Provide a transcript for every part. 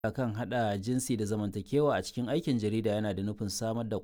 kan hada jinsi da zamantakewa a cikin aikin jarida yana da nufin samar da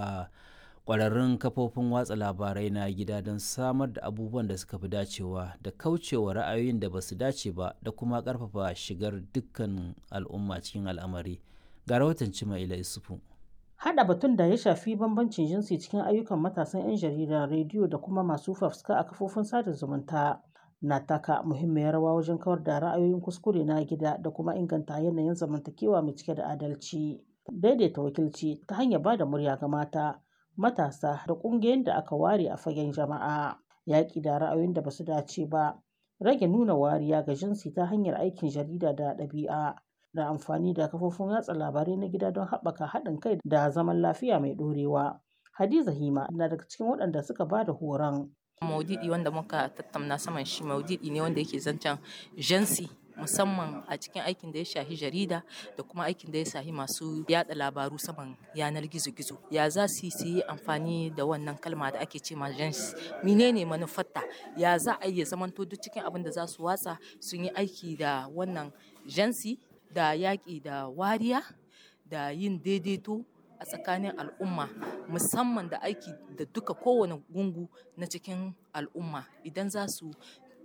kwararrun kafofin watsa labarai na gida don samar da abubuwan da suka fi dacewa da kaucewa ra'ayoyin da ba su dace ba da kuma karfafa shigar dukkan al'umma cikin al'amari ga rahoton Cimaila Isufu. Haɗa batun da ya shafi bambancin jinsi cikin ayyukan matasan 'yan jarida, rediyo da kuma masu fafutuka a kafofin sada zumunta na taka muhimmiyar rawa wajen kawar da ra'ayoyin kuskure na gida da kuma inganta yanayin zamantakewa mai cike da adalci. Daidaita wakilci ta hanyar ba da murya ga mata, matasa da ƙungiyoyin da aka ware a fagen jama'a. Yaƙi da ra'ayoyin da ba su dace ba, rage nuna wariya ga jinsi ta hanyar aikin jarida da ɗabi'a. da amfani da kafofin watsa labarai na gida don haɓaka haɗin kai da zaman lafiya mai ɗorewa. Hadiza Hima na daga cikin waɗanda suka ba da horon. Maudidi wanda muka tattauna saman shi maudidi ne wanda yake zancen jansi musamman a cikin aikin da ya shahi jarida da kuma aikin da ya shahi masu yada labaru saman yanar gizo-gizo ya za su yi amfani da wannan kalma da ake ce ma jansi menene manufarta ya za a iya zamanto duk cikin abin da za su watsa sun yi aiki da wannan jansi da yaƙi da wariya da yin daidaito a tsakanin al'umma musamman da aiki da duka kowane gungu na cikin al'umma idan za su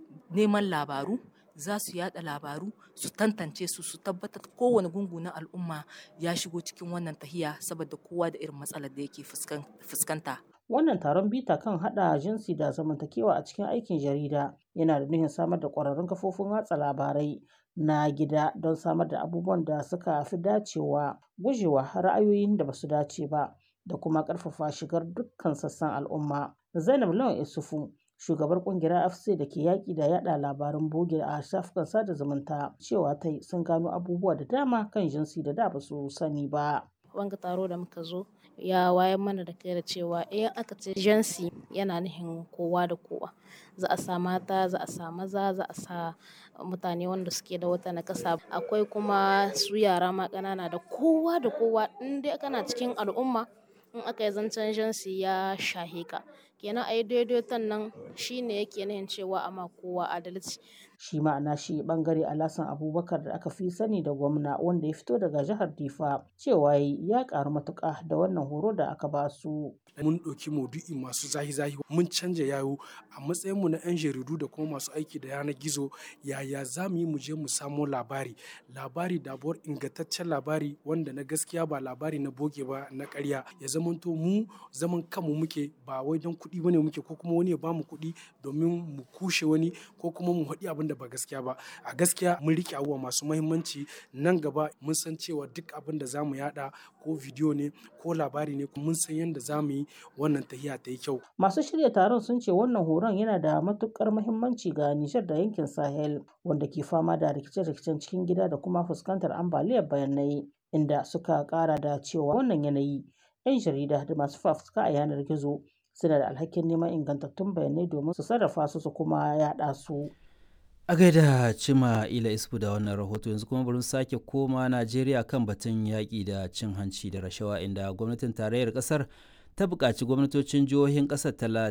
neman labaru za su yada labaru su tantance su su tabbatar kowane gungu na al'umma ya shigo cikin wannan tahiya saboda kowa da irin matsalar da yake fuskanta Wannan taron bita kan haɗa jinsi da zamantakewa a cikin aikin jarida yana da nufin samar da ƙwararrun kafofin watsa labarai na gida don samar da abubuwan da suka fi dacewa gujewa ra'ayoyin da ba su dace ba da kuma ƙarfafa shigar dukkan sassan al'umma. Zainab Lawan Isufu shugabar kungiyar afc da ke yaƙi da yada labaran boge a shafukan sada zumunta cewa ta sun gano abubuwa da dama kan jinsi da da ba su sani ba. wanga taro da muka zo ya wayar mana da kai da cewa idan aka ce jansi yana nufin kowa da kowa za a sa mata za a sa maza za a sa mutane wanda suke da wata nakasa akwai kuma su yara ma ƙanana da kowa da kowa in dai kana cikin al'umma in aka yi zancen jansi ya shahe ka kenan a yi daidaiton nan shine yake nufin cewa ama kowa adalci shi ma'ana shi bangare alasan abubakar da aka fi sani da gwamna wanda ya fito daga jihar difa cewa ya karu matuka da wannan horo da aka ba su mun ɗauki maudu'i masu zahi-zahi mun canja yayo a matsayin mu na 'yan jaridu da kuma masu aiki da yanar gizo yaya za mu yi mu je mu samo labari labari dabuwar ingantaccen labari wanda na gaskiya ba labari na boge ba na ƙarya ya zamanto mu zaman kanmu muke ba wai don kuɗi bane muke ko kuma wani ya bamu kuɗi domin mu kushe wani ko kuma mu haɗi abin da ba gaskiya ba a gaskiya mun rike abubuwa masu mahimmanci nan gaba mun san cewa duk abin da za mu yada ko bidiyo ne ko labari ne mun san yadda za mu yi wannan tahiya ta yi kyau masu shirya taron sun ce wannan horon yana da matukar mahimmanci ga nijar da yankin sahel wanda ke fama da rikice-rikicen cikin gida da kuma fuskantar ambaliyar bayanai inda suka kara da cewa wannan yanayi 'yan jarida da masu fafutuka a yanar gizo suna da alhakin neman ingantattun bayanai domin su sarrafa su su kuma yada su. a gaida cima ila isfu da wannan rahoto yanzu kuma bari sake koma najeriya kan batun yaƙi da cin hanci da rashawa inda gwamnatin tarayyar ƙasar ta buƙaci gwamnatocin jihohin ƙasar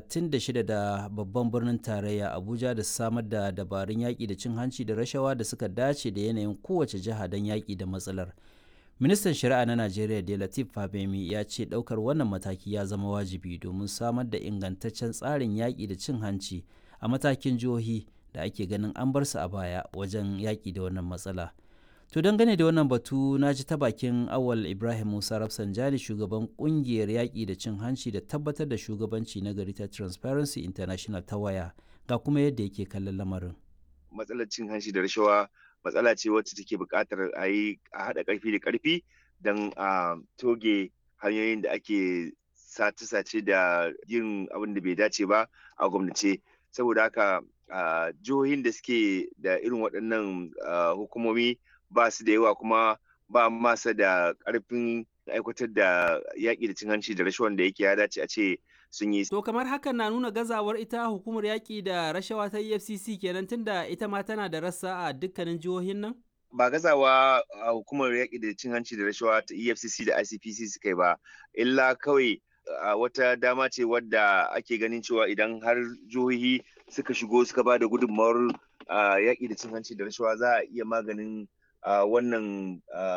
36 da babban birnin tarayya abuja da samar da dabarun yaƙi da cin hanci da rashawa da suka dace da yanayin kowace jiha don yaƙi da matsalar ministan shari'a na najeriya da latif fabemi ya ce ɗaukar wannan mataki ya zama wajibi domin samar da ingantaccen tsarin yaƙi da cin hanci a matakin jihohi da ake ganin an bar su a baya wajen yaƙi da wannan matsala. To dangane da wannan batu na ji ta bakin awal Ibrahim Musa Rafsanjani shugaban kungiyar yaƙi da cin hanci da tabbatar da shugabanci na gari ta Transparency International ta waya ga kuma yadda yake kallon lamarin. Matsalar cin hanci da rashawa matsala ce wacce take buƙatar a yi a haɗa ƙarfi da ƙarfi don a toge hanyoyin da ake sace-sace da yin abin da bai dace ba a gwamnati. Saboda haka Uh, jihohin da suke da irin waɗannan uh, hukumomi ba su da yawa kuma ba masa da ƙarfin aikatar da yaƙi da cin hanci da rashawan da yake ya dace a ce sun yi. To kamar hakan na nuna gazawar ita hukumar yaƙi da rashawa ta EFCC kenan tunda ita ma tana da rassa a dukkanin jihohin nan? Ba gazawa a hukumar yaƙi da cin hanci da rashawa ta EFCC da ICPC suka yi ba, illa kawai a wata dama ce wadda ake ganin cewa idan har jihohi suka shigo suka ba da gudunmawar yaƙi da cin hanci da rashawa za a iya maganin wannan